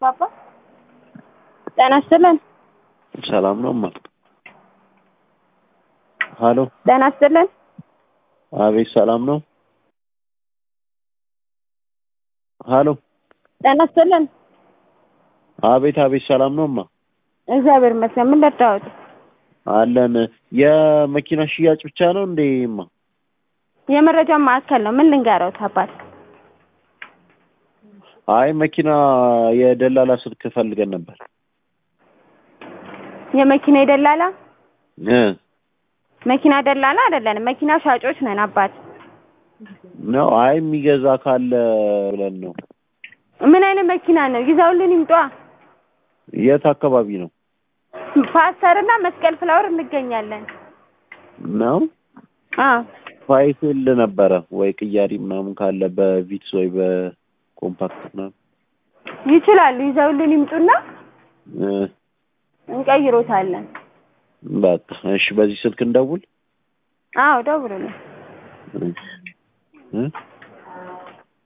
ባባ ጤና ይስጥልን። ሰላም ነው እማ? ሀሎ ጤና ይስጥልን። አቤት ሰላም ነው? ሀሎ ጤና ይስጥልን። አቤት አቤት ሰላም ነው እማ? እግዚአብሔር ይመስገን። ምን ልታወጡ? አለን። የመኪና ሽያጭ ብቻ ነው እንዴ እማ? የመረጃ ማዕከል ነው። ምን ልንገረውት አባት? አይ መኪና የደላላ ስልክ ፈልገን ነበር። የመኪና የደላላ እ መኪና ደላላ አይደለንም። መኪና ሻጮች ነን አባት። ነው አይ የሚገዛ ካለ ብለን ነው። ምን አይነት መኪና ነው? ይዘውልን ይምጧ። የት አካባቢ ነው? ፓስተር እና መስቀል ፍላወር እንገኛለን። ነው አዎ ፋይፌል ነበረ ወይ ቅያሪ ምናምን ካለ በቪትስ ወይ በኮምፓክት ምናምን ይችላሉ። ይዘውልን ይምጡና እ እንቀይሮታለን። በቃ እሺ፣ በዚህ ስልክ እንደውል አዎ ደውሉልን። እ እ